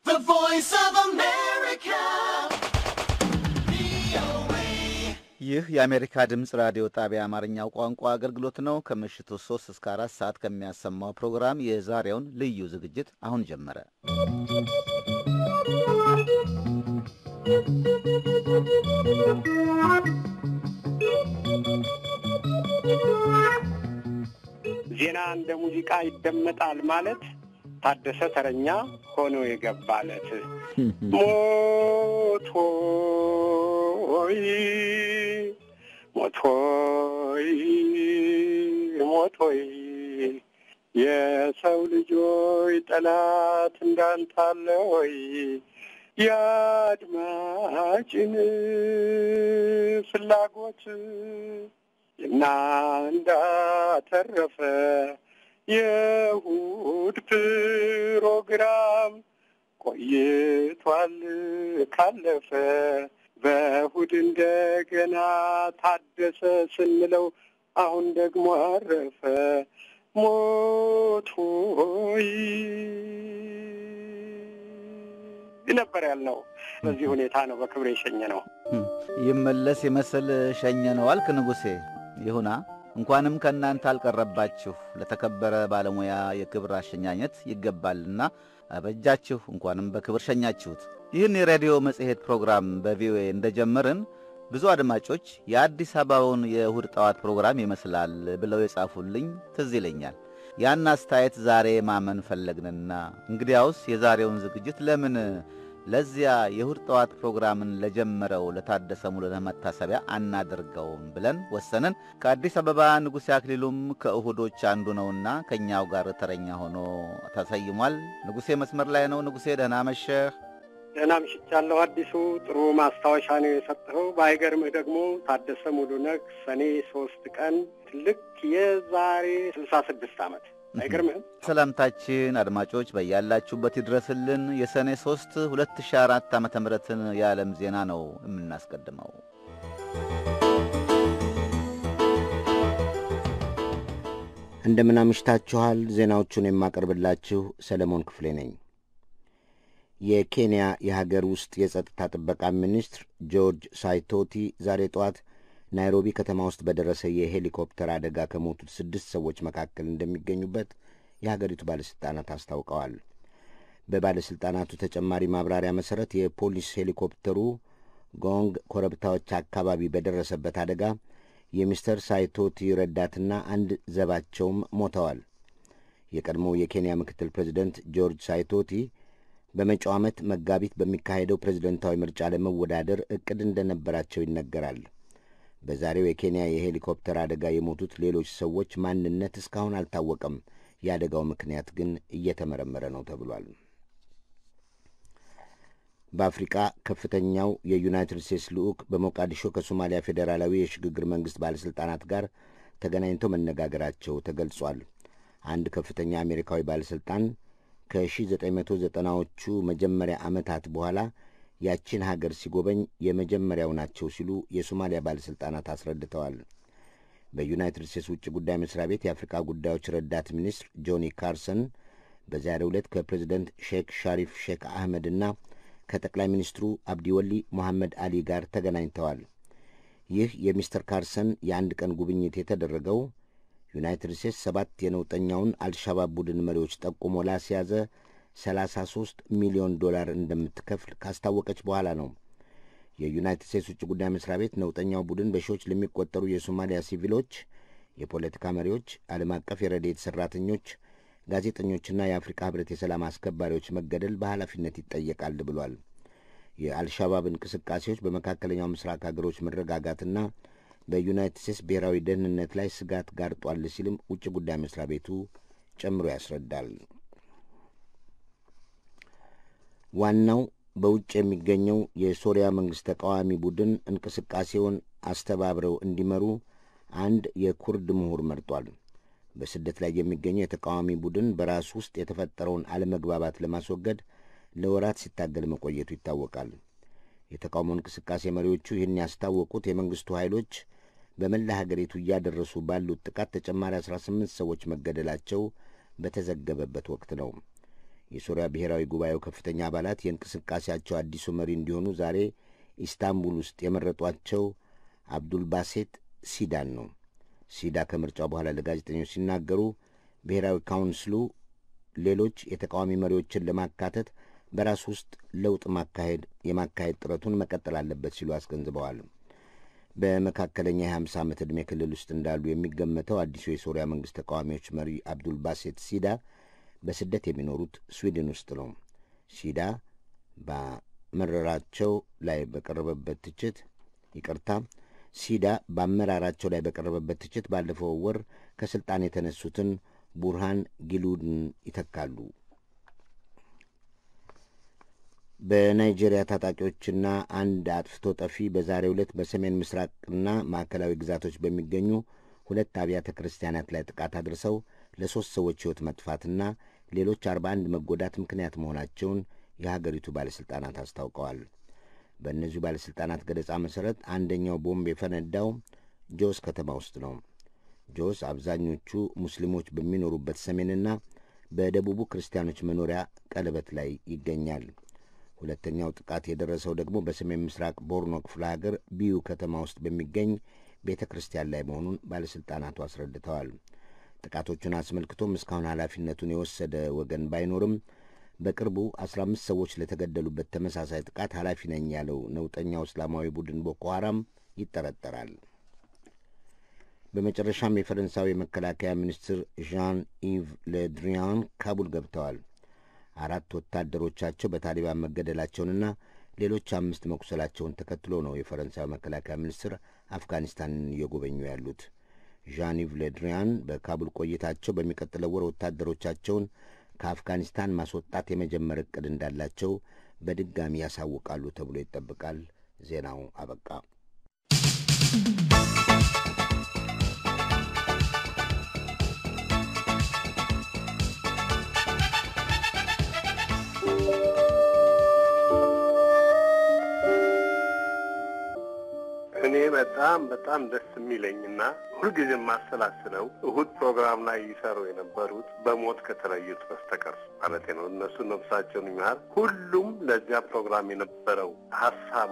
The voice of America. ይህ የአሜሪካ ድምፅ ራዲዮ ጣቢያ አማርኛው ቋንቋ አገልግሎት ነው። ከምሽቱ 3 እስከ 4 ሰዓት ከሚያሰማው ፕሮግራም የዛሬውን ልዩ ዝግጅት አሁን ጀመረ። ዜና እንደ ሙዚቃ ይደመጣል ማለት ታደሰ ተረኛ ሆኖ የገባለት ሞቶይ ሞቶይ ሞቶይ የሰው ልጆች ጠላት እንዳንታለ ሆይ የአድማጭን ፍላጎት እና እንዳተረፈ የእሑድ ፕሮግራም ቆይቷል ካለፈ በእሑድ እንደገና ታደሰ ስንለው አሁን ደግሞ አረፈ ሞቶይ ነበር ያልነው። በዚህ ሁኔታ ነው በክብር የሸኘ ነው። ይመለስ ይመስል ሸኘ ነው አልክ ንጉሴ። ይሁና እንኳንም ከእናንተ አልቀረባችሁ። ለተከበረ ባለሙያ የክብር አሸኛኘት ይገባልና አበጃችሁ። እንኳንም በክብር ሸኛችሁት። ይህን የሬዲዮ መጽሔት ፕሮግራም በቪኦኤ እንደጀመርን ብዙ አድማጮች የአዲስ አበባውን የእሁድ ጠዋት ፕሮግራም ይመስላል ብለው የጻፉልኝ ትዝ ይለኛል። ያን አስተያየት ዛሬ ማመን ፈለግንና እንግዲያውስ የዛሬውን ዝግጅት ለምን ለዚያ የእሁድ ጠዋት ፕሮግራምን ለጀመረው ለታደሰ ሙሉነህ መታሰቢያ አናደርገውም ብለን ወሰንን። ከአዲስ አበባ ንጉሴ አክሊሉም ከእሁዶች አንዱ ነውና ከእኛው ጋር ተረኛ ሆኖ ተሰይሟል። ንጉሴ መስመር ላይ ነው። ንጉሴ ደህና መሸህ? ደህና ምሽቻለሁ። አዲሱ ጥሩ ማስታወሻ ነው የሰጠኸው። ባይገርምህ ደግሞ ታደሰ ሙሉነህ ሰኔ ሶስት ቀን ልክ የዛሬ ስልሳ ስድስት ዓመት አይገርምህም? ሰላምታችን አድማጮች በያላችሁበት ይድረስልን። የሰኔ 3 2004 ዓ ምትን የዓለም ዜና ነው የምናስቀድመው። እንደምን አምሽታችኋል። ዜናዎቹን የማቀርብላችሁ ሰለሞን ክፍሌ ነኝ። የኬንያ የሀገር ውስጥ የጸጥታ ጥበቃ ሚኒስትር ጆርጅ ሳይቶቲ ዛሬ ጠዋት ናይሮቢ ከተማ ውስጥ በደረሰ የሄሊኮፕተር አደጋ ከሞቱት ስድስት ሰዎች መካከል እንደሚገኙበት የሀገሪቱ ባለሥልጣናት አስታውቀዋል። በባለሥልጣናቱ ተጨማሪ ማብራሪያ መሠረት የፖሊስ ሄሊኮፕተሩ ጎንግ ኮረብታዎች አካባቢ በደረሰበት አደጋ የሚስተር ሳይቶቲ ረዳትና አንድ ዘባቸውም ሞተዋል። የቀድሞው የኬንያ ምክትል ፕሬዚደንት ጆርጅ ሳይቶቲ በመጪው ዓመት መጋቢት በሚካሄደው ፕሬዝደንታዊ ምርጫ ለመወዳደር ዕቅድ እንደነበራቸው ይነገራል። በዛሬው የኬንያ የሄሊኮፕተር አደጋ የሞቱት ሌሎች ሰዎች ማንነት እስካሁን አልታወቀም። የአደጋው ምክንያት ግን እየተመረመረ ነው ተብሏል። በአፍሪቃ ከፍተኛው የዩናይትድ ስቴትስ ልዑክ በሞቃዲሾ ከሶማሊያ ፌዴራላዊ የሽግግር መንግሥት ባለሥልጣናት ጋር ተገናኝተው መነጋገራቸው ተገልጿል። አንድ ከፍተኛ አሜሪካዊ ባለሥልጣን ከ1990ዎቹ መጀመሪያ ዓመታት በኋላ ያቺን ሀገር ሲጎበኝ የመጀመሪያው ናቸው ሲሉ የሶማሊያ ባለሥልጣናት አስረድተዋል። በዩናይትድ ስቴትስ ውጭ ጉዳይ መስሪያ ቤት የአፍሪካ ጉዳዮች ረዳት ሚኒስትር ጆኒ ካርሰን በዛሬው ዕለት ከፕሬዚደንት ሼክ ሻሪፍ ሼክ አህመድና ከጠቅላይ ሚኒስትሩ አብዲወሊ ሞሐመድ አሊ ጋር ተገናኝተዋል። ይህ የሚስተር ካርሰን የአንድ ቀን ጉብኝት የተደረገው ዩናይትድ ስቴትስ ሰባት የነውጠኛውን አልሻባብ ቡድን መሪዎች ጠቁሞ ላስያዘ 33 ሚሊዮን ዶላር እንደምትከፍል ካስታወቀች በኋላ ነው። የዩናይትድ ስቴትስ ውጭ ጉዳይ መስሪያ ቤት ነውጠኛው ቡድን በሺዎች ለሚቆጠሩ የሶማሊያ ሲቪሎች፣ የፖለቲካ መሪዎች፣ ዓለም አቀፍ የረድኤት ሠራተኞች፣ ጋዜጠኞችና የአፍሪካ ሕብረት የሰላም አስከባሪዎች መገደል በኃላፊነት ይጠየቃል ብሏል። የአልሻባብ እንቅስቃሴዎች በመካከለኛው ምስራቅ ሀገሮች መረጋጋትና በዩናይትድ ስቴትስ ብሔራዊ ደህንነት ላይ ስጋት ጋርጧል ሲልም ውጭ ጉዳይ መስሪያ ቤቱ ጨምሮ ያስረዳል። ዋናው በውጭ የሚገኘው የሶሪያ መንግሥት ተቃዋሚ ቡድን እንቅስቃሴውን አስተባብረው እንዲመሩ አንድ የኩርድ ምሁር መርጧል። በስደት ላይ የሚገኘው የተቃዋሚ ቡድን በራሱ ውስጥ የተፈጠረውን አለመግባባት ለማስወገድ ለወራት ሲታገል መቆየቱ ይታወቃል። የተቃውሞ እንቅስቃሴ መሪዎቹ ይህን ያስታወቁት የመንግሥቱ ኃይሎች በመላ ሀገሪቱ እያደረሱ ባሉት ጥቃት ተጨማሪ 18 ሰዎች መገደላቸው በተዘገበበት ወቅት ነው። የሶሪያ ብሔራዊ ጉባኤው ከፍተኛ አባላት የእንቅስቃሴያቸው አዲሱ መሪ እንዲሆኑ ዛሬ ኢስታንቡል ውስጥ የመረጧቸው አብዱልባሴት ሲዳን ነው። ሲዳ ከምርጫው በኋላ ለጋዜጠኞች ሲናገሩ ብሔራዊ ካውንስሉ ሌሎች የተቃዋሚ መሪዎችን ለማካተት በራሱ ውስጥ ለውጥ ማካሄድ የማካሄድ ጥረቱን መቀጠል አለበት ሲሉ አስገንዝበዋል። በመካከለኛ የ50 ዓመት ዕድሜ ክልል ውስጥ እንዳሉ የሚገመተው አዲሱ የሶሪያ መንግሥት ተቃዋሚዎች መሪ አብዱል ባሴት ሲዳ በስደት የሚኖሩት ስዊድን ውስጥ ነው። ሲዳ በአመራራቸው ላይ በቀረበበት ትችት ይቅርታ ሲዳ በአመራራቸው ላይ በቀረበበት ትችት ባለፈው ወር ከሥልጣን የተነሱትን ቡርሃን ጊሉድን ይተካሉ። በናይጄሪያ ታጣቂዎችና አንድ አጥፍቶ ጠፊ በዛሬው ዕለት በሰሜን ምስራቅና ማዕከላዊ ግዛቶች በሚገኙ ሁለት አብያተ ክርስቲያናት ላይ ጥቃት አድርሰው ለሦስት ሰዎች ሕይወት መጥፋትና ሌሎች አርባ አንድ መጎዳት ምክንያት መሆናቸውን የሀገሪቱ ባለሥልጣናት አስታውቀዋል። በእነዚሁ ባለሥልጣናት ገለጻ መሠረት አንደኛው ቦምብ የፈነዳው ጆስ ከተማ ውስጥ ነው። ጆስ አብዛኞቹ ሙስሊሞች በሚኖሩበት ሰሜንና በደቡቡ ክርስቲያኖች መኖሪያ ቀለበት ላይ ይገኛል። ሁለተኛው ጥቃት የደረሰው ደግሞ በሰሜን ምስራቅ ቦርኖ ክፍለ ሀገር ቢዩ ከተማ ውስጥ በሚገኝ ቤተ ክርስቲያን ላይ መሆኑን ባለሥልጣናቱ አስረድተዋል። ጥቃቶቹን አስመልክቶም እስካሁን ኃላፊነቱን የወሰደ ወገን ባይኖርም በቅርቡ አስራ አምስት ሰዎች ለተገደሉበት ተመሳሳይ ጥቃት ኃላፊ ነኝ ያለው ነውጠኛው እስላማዊ ቡድን ቦኮ ሐራም ይጠረጠራል። በመጨረሻም የፈረንሳዊ መከላከያ ሚኒስትር ዣን ኢቭ ለድሪያን ካቡል ገብተዋል። አራት ወታደሮቻቸው በታሊባን መገደላቸውንና ሌሎች አምስት መቁሰላቸውን ተከትሎ ነው የፈረንሳዊ መከላከያ ሚኒስትር አፍጋኒስታንን እየጎበኙ ያሉት። ዣን ኢቭ ለድሪያን በካቡል ቆይታቸው በሚቀጥለው ወር ወታደሮቻቸውን ከአፍጋኒስታን ማስወጣት የመጀመር ዕቅድ እንዳላቸው በድጋሚ ያሳውቃሉ ተብሎ ይጠበቃል። ዜናው አበቃ። እኔ በጣም በጣም ደስ የሚለኝና ሁልጊዜ የማሰላስለው እሁድ ፕሮግራም ላይ ይሰሩ የነበሩት በሞት ከተለዩት በስተቀር ማለት ነው። እነሱ ነፍሳቸውን ይማር። ሁሉም ለዚያ ፕሮግራም የነበረው ሀሳቡ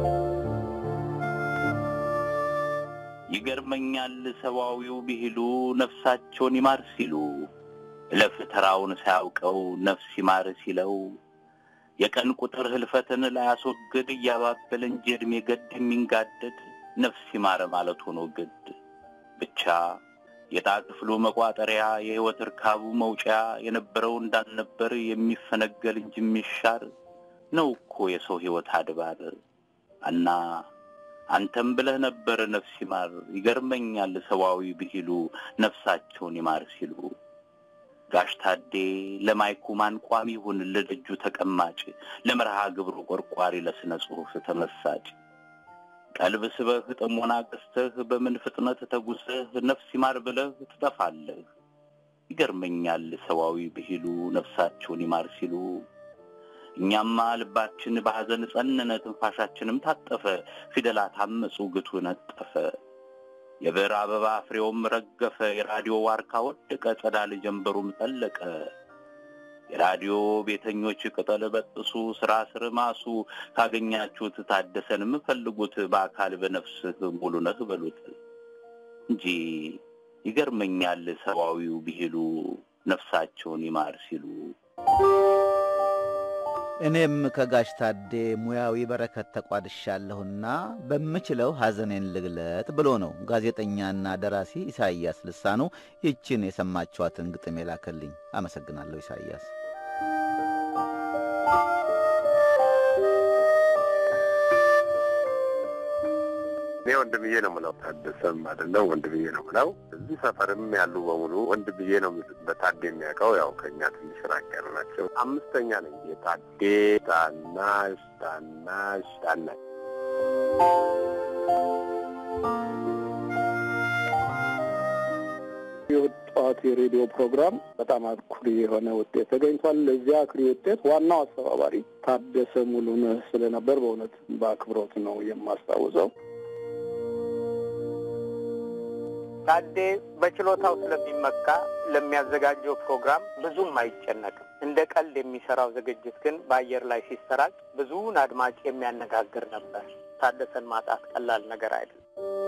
ይገርመኛል ሰብአዊው ብሂሉ ነፍሳቸውን ይማር ሲሉ እለፍ ተራውን ሳያውቀው ነፍስ ይማር ሲለው የቀን ቁጥር ህልፈትን ላያስወግድ እያባበለ እንጂ ዕድሜ ገድ የሚንጋደድ ነፍስ ይማረ ማለት ሆኖ ግድ ብቻ የዕጣ ክፍሉ መቋጠሪያ የሕይወት እርካቡ መውጫ የነበረው እንዳልነበር የሚፈነገል እንጂ የሚሻር ነው እኮ የሰው ሕይወት አድባር እና አንተም ብለህ ነበር ነፍስ ይማር ይገርመኛል ሰብአዊ ብሂሉ ነፍሳቸውን ይማር ሲሉ ጋሽ ታዴ ለማይኩ ማን ቋሚ ይሁን ለደጁ ተቀማጭ ለመርሃ ግብሩ ቆርቋሪ ለስነ ጽሑፍ ተመሳጭ ቀልብ ስበህ ጥሞና ገዝተህ በምን ፍጥነት ተጉዘህ ነፍስ ይማር ብለህ ትጠፋለህ። ይገርመኛል ሰዋዊ ብሂሉ ነፍሳቸውን ይማር ሲሉ እኛማ ልባችን በሐዘን ጸነነ፣ ትንፋሻችንም ታጠፈ፣ ፊደላት አመፁ፣ ግቱ ነጠፈ። የብዕር አበባ ፍሬውም ረገፈ፣ የራዲዮ ዋርካ ወደቀ፣ ጸዳል ጀንበሩም ጠለቀ። የራዲዮ ቤተኞች ቅጠል በጥሱ፣ ስራ ስር ማሱ፣ ካገኛችሁት ታደሰንም ፈልጉት፣ በአካል በነፍስህ ሙሉ ነህ በሉት እንጂ ይገርመኛል ሰብአዊው ብሂሉ ነፍሳቸውን ይማር ሲሉ። እኔም ከጋሽ ታዴ ሙያዊ በረከት ተቋድሻለሁና በምችለው ሐዘኔን ልግለጥ ብሎ ነው ጋዜጠኛና ደራሲ ኢሳይያስ ልሳኑ ይችን የሰማችኋትን ግጥም የላከልኝ። አመሰግናለሁ ኢሳይያስ። እኔ ወንድምዬ ነው ምለው፣ ታደሰም አይደለም ወንድምዬ ነው ምለው። እዚህ ሰፈርም ያሉ በሙሉ ወንድምዬ ነው የሚሉት። በታዴ የሚያውቀው ያው ከእኛ ትንሽ ራቅ ያሉ ናቸው። አምስተኛ ነኝ። የታዴ ታናሽ ታናሽ ታናሽ የወጣት የሬዲዮ ፕሮግራም በጣም አኩሪ የሆነ ውጤት ተገኝቷል። ለዚያ አኩሪ ውጤት ዋናው አስተባባሪ ታደሰ ሙሉነህ ስለነበር በእውነት በአክብሮት ነው የማስታውሰው። ታዴ በችሎታው ስለሚመካ ለሚያዘጋጀው ፕሮግራም ብዙም አይጨነቅም። እንደ ቀልድ የሚሰራው ዝግጅት ግን በአየር ላይ ሲሰራጭ ብዙውን አድማጭ የሚያነጋግር ነበር። ታደሰን ማጣት ቀላል ነገር አይደለም።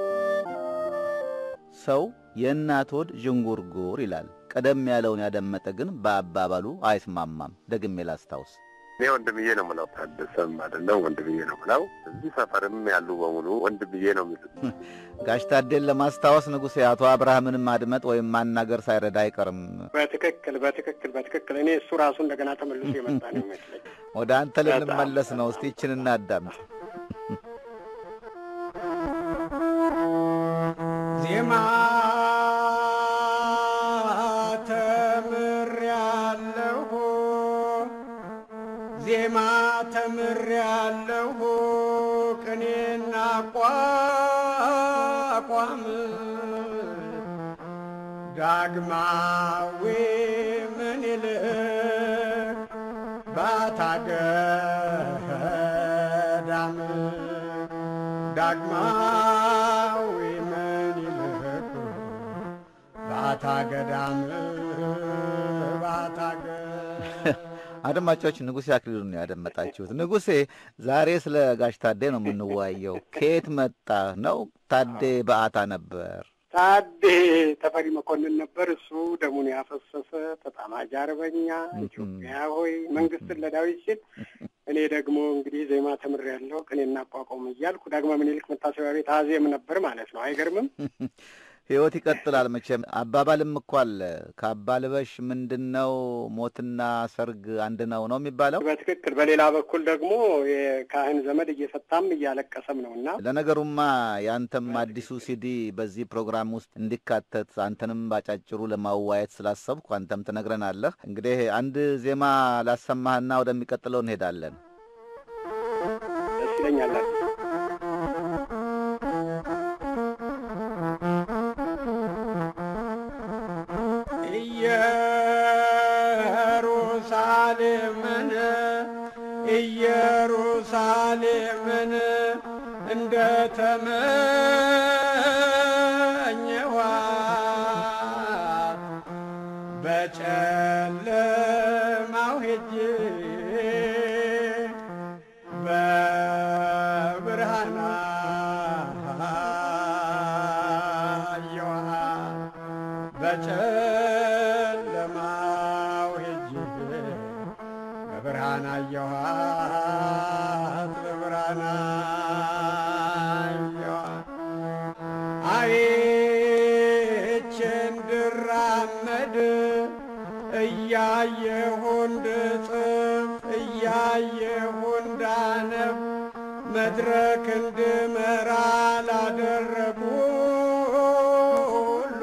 ሰው የእናት ሆድ ዥንጉርጉር ይላል። ቀደም ያለውን ያደመጠ ግን በአባባሉ አይስማማም። ደግሜ ላስታውስ። እኔ ወንድምዬ ነው ምለው፣ ታደሰም አይደለም ወንድምዬ ነው ምለው። እዚህ ሰፈርም ያሉ በሙሉ ወንድምዬ ነው የሚሉት። ጋሽ ታዴን ለማስታወስ ንጉሴ አቶ አብርሃምንም ማድመጥ ወይም ማናገር ሳይረዳ አይቀርም። በትክክል በትክክል በትክክል እኔ እሱ ራሱ እንደገና ተመልሶ የመጣ ነው ይመስለኝ። ወደ አንተ ልንመለስ ነው። እስቲ ይችን እናዳምጥ። ዜማ ተምሬያለሁ ዜማ ተምሬያለሁ ቅኔና ቋቋም ዳግማዊ ምኒልክ ባታገዳም ዳግማዊ ምኒልክ ባታገዳም ባታገ አድማጮች ንጉሴ አክሊሉን ነው ያደመጣችሁት። ንጉሴ ዛሬ ስለ ጋሽ ታዴ ነው የምንወያየው። ከየት መጣ ነው? ታዴ በአታ ነበር። ታዴ ተፈሪ መኮንን ነበር። እሱ ደሙን ያፈሰሰ ተጣማጅ አርበኛ ኢትዮጵያ ሆይ መንግስትን ለዳዊት ሲል እኔ ደግሞ እንግዲህ ዜማ ተምሬያለሁ ቅኔና አቋቋም እያልኩ ዳግማዊ ምኒልክ መታሰቢያ ቤት አዜም ነበር ማለት ነው። አይገርምም? ህይወት ይቀጥላል መቼም። አባባልም እኮ አለ ከአባ ልበሽ ምንድን ነው ሞትና ሰርግ አንድ ነው ነው የሚባለው። በትክክል በሌላ በኩል ደግሞ የካህን ዘመድ እየፈታም እያለቀሰም ነው እና ለነገሩማ የአንተም አዲሱ ሲዲ በዚህ ፕሮግራም ውስጥ እንዲካተት አንተንም ባጫጭሩ ለማዋየት ስላሰብኩ አንተም ትነግረናለህ። እንግዲህ አንድ ዜማ ላሰማህና ወደሚቀጥለው እንሄዳለን። ደስ ይለኛል። ኢየሩሳሌምን ኢየሩሳሌምን እንደ ተመኘኋት በጨለማው ሄጄ በብርሃን አየኋት በጨለማው ሄጄ በብርሃን አየኋት በብርሃን አየኋት አይቼ እንድራመድ እያየሁ እንድጽፍ እያየሁ እንዳነብ መድረክ እንድመራ ላደረጉ ሁሉ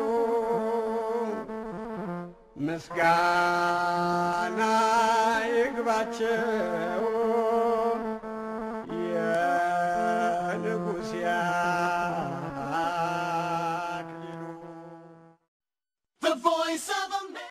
ምስጋና ይግባቸው የንጉሥ